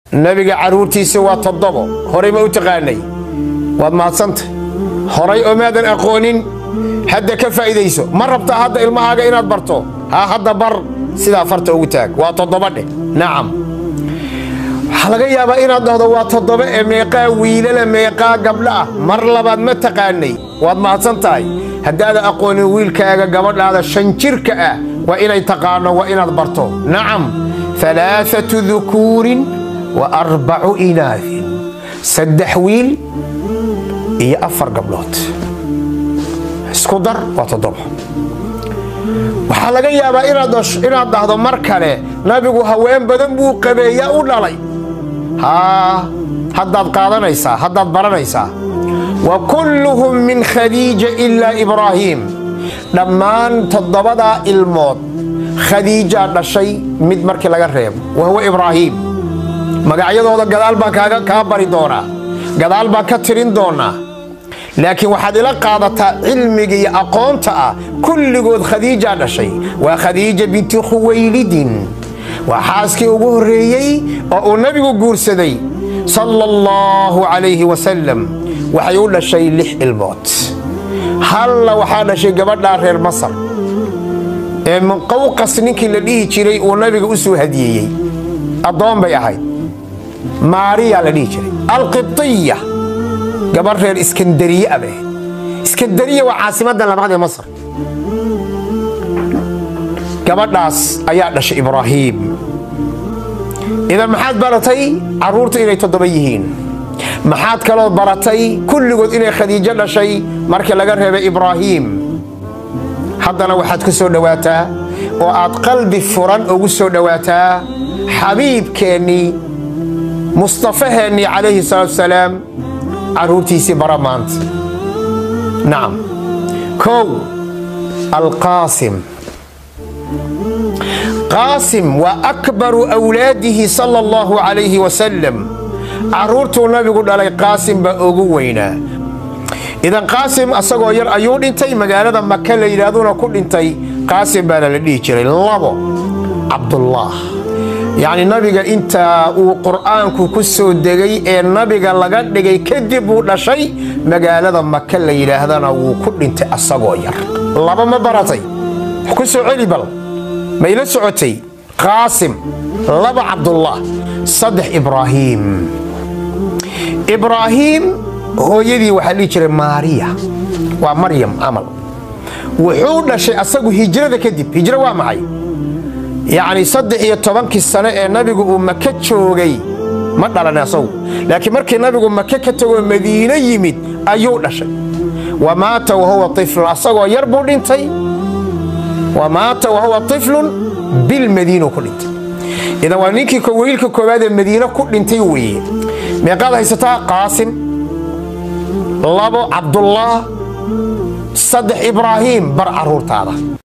nebiga carruurtiisi waa toddobo horay ma u taqaanay waad mahadsantay horay oo maadan aqoonin hadda ka faa'iidayso ma rabtaa hadda ilmahaaga inaad barto haa hadda bar sidaa farta ugu taag waa toddoba dheh nacam waxaa laga yaabaa inaad dhahdo waa toddoba ee meeqaa wiilala meeqaa gabdha ah mar labaad ma taqaanay waad mahadsan tahay haddaadan aqoonin wiilkaaga gabadhaada shan jirka ah waa inay taqaano waa inaad barto nacam alaaatu dukuurin wa arbacu inaafin saddex wiil iyo afar gabdhood isku dar waa toddoba waxaa laga yaabaa inaad dhahdo mar kale nabigu haween badan buu qabeeyaa u dhalay haa haddaad qaadanaysaa haddaad baranaysaa wa kulluhum min khadiija ilaa ibraahiim dhammaan toddobadaa ilmood khadiijaa dhashay mid markii laga reebo wa huwa ibraahiim magacyadooda gadaal baan kaa bari doonaa gadaal baan ka tirin doonaa laakiin waxaad ila qaadataa cilmiga iyo aqoonta ah kulligood khadiijaa dhashay waa khadiija binti khuwaylidin waa xaaskii ugu horreeyey oo uu nebigu guursaday sala allahu calayhi wasalam waxay u dhashay lix ilmood halla waxaa dhashay gabadhaa reer masar ee muqawqas ninkii la dhihi jiray uu nabiga u soo hadiyeeyey addoon bay ahayd maariya la dhihi jiray alqibtiya gabadh reer iskandariye a bay ahayd iskandariya waa caasimadda labaad ee masar gabadhaas ayaa dhashay ibraahiim idan maxaad baratay carruurta inay toddoba yihiin maxaad kaloo baratay kulligood inay khadiijo dhashay markii laga reebay ibraahiim haddana waxaad ku soo dhowaataa oo aad qalbi furan ugu soo dhowaataa xabiibkeennii mustafaheennii calayhi salaatu salaam carruurtiisii bara maanta nacam kow alqaasim qaasim waa akbaru wlaadihi sala allahu calayhi wasalam carruurtuu nabigu dhalay qaasim baa ugu weynaa idan qaasim asagoo yar ayuu dhintay magaalada maka la yidhaahduna ku dhintay qaasim baana la dhihi jiray labo cabdullah yacni nabiga intaa uu qur'aanku ku soo degay ee nabiga laga dhigay kadib uu dhashay magaalada maka la yidhaahdana wuu ku dhintay asagoo yar laba ma baratay ku soo celi bal may la socotay qaasim laba cabdullah saddex ibraahiim ibraahiim hooyadii waxaa dhihi jiray maariya waa maryam camal wuxuu dhashay asagu hijrada kadib hijro waa maxay yacni saddex iyo tobankii sane ee nabigu uu maka joogay ma dhalan asagu laakiin markii nabigu maka ka tagoo madiine yimid ayuu dhashay wa maata wahuwa iflun asagoo yar buu dhintay wa maata wahuwa iflun bilmadiinu ku dhintay idan waa ninkii wiilka koowaad ee madiine ku dhintay weeye meeqaad haysataa qaasim labo cabdullah saddex ibraahiim bar carruurtaada